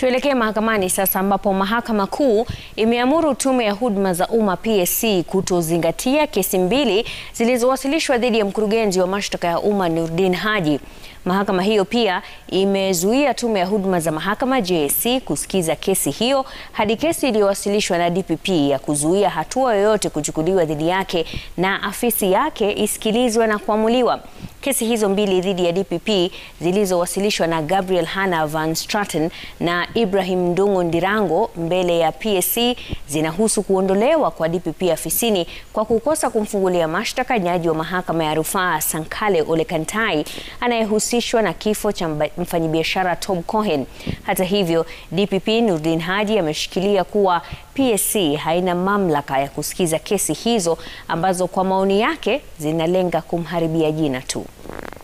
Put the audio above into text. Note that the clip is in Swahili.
Tuelekee mahakamani sasa ambapo Mahakama Kuu imeamuru Tume ya Huduma za Umma PSC kutozingatia kesi mbili zilizowasilishwa dhidi ya mkurugenzi wa mashtaka ya umma Nurdin Haji. Mahakama hiyo pia imezuia Tume ya Huduma za Mahakama JSC kusikiza kesi hiyo hadi kesi iliyowasilishwa na DPP ya kuzuia hatua yoyote kuchukuliwa dhidi yake na afisi yake isikilizwe na kuamuliwa. Kesi hizo mbili dhidi ya DPP zilizowasilishwa na Gabriel Hannah Van Straten na Ibrahim Ndung'u Ndirango mbele ya PSC zinahusu kuondolewa kwa DPP afisini kwa kukosa kumfungulia mashtaka jaji wa mahakama ya rufaa Sankale Ole Kantai anayehusishwa na kifo cha mfanyabiashara Tom Cohen. Hata hivyo, DPP Nurdin Haji ameshikilia kuwa PSC haina mamlaka ya kusikiza kesi hizo ambazo kwa maoni yake zinalenga kumharibia jina tu.